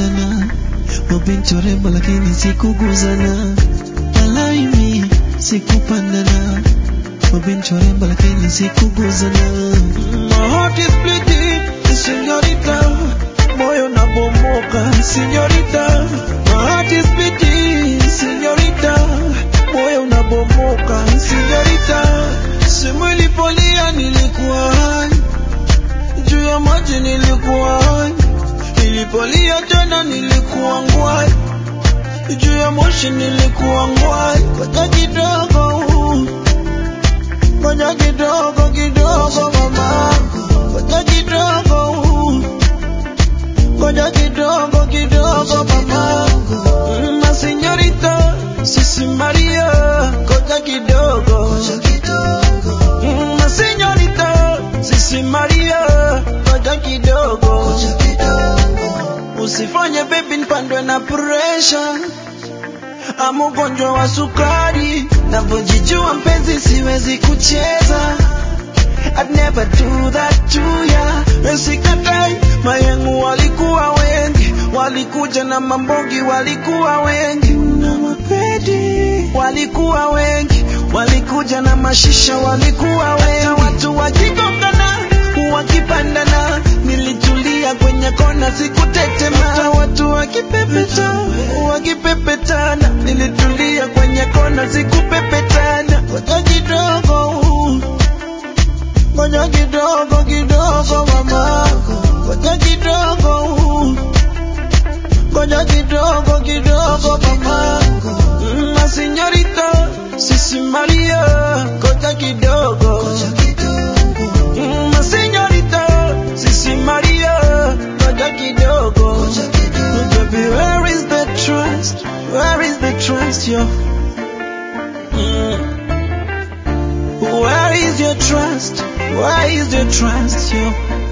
sikupandana mabinti warembo lakini sikuguzana alaimi sikupandana mabinti warembo lakini sikuguzana My heart is bleeding, señorita moyo nabomoka señorita My heart is bleeding, señorita moyo unabomoka señorita simu ilipolia nilikuwa hai juu ya maji nilikuwa hai nilipolia tena nilikuwa ngwai juu ya moshi nilikuwa ngwai ngoja kidogo ngoja kidogo kidogo mama ngoja kidogo ngoja kidogo kidogo mama Mm, ma señorita sisi Maria ngoja kidogo Mm, ma señorita sisi Maria ngoja kidogo usifanye baby nipandwe na pressure ama ugonjwa wa sukari navyojijua mpenzi siwezi kucheza I'd never do that to ya Sikatai, mayengu walikuwa wengi Walikuja na mambogi walikuwa wengi Na mapedi walikuwa wengi Walikuja na mashisha walikuwa wengi Hata watu wakigongana, wakipandana Nilitulia kwenye kona sikutetema Hata watu wakipepeta, wakipepetana Nilitulia kwenye kona sikupepetana Ngoja kidogo ngoja kidogo kidogo mama, ngoja kidogo, ngoja kidogo kidogo mama, Mm, ma señorita, sisi Maria, ngoja kidogo, Mm, ma señorita, sisi Maria, ngoja kidogo, baby, where is the trust? Where is the trust, yo? Mm. Where is your trust? Where is your trust, yo?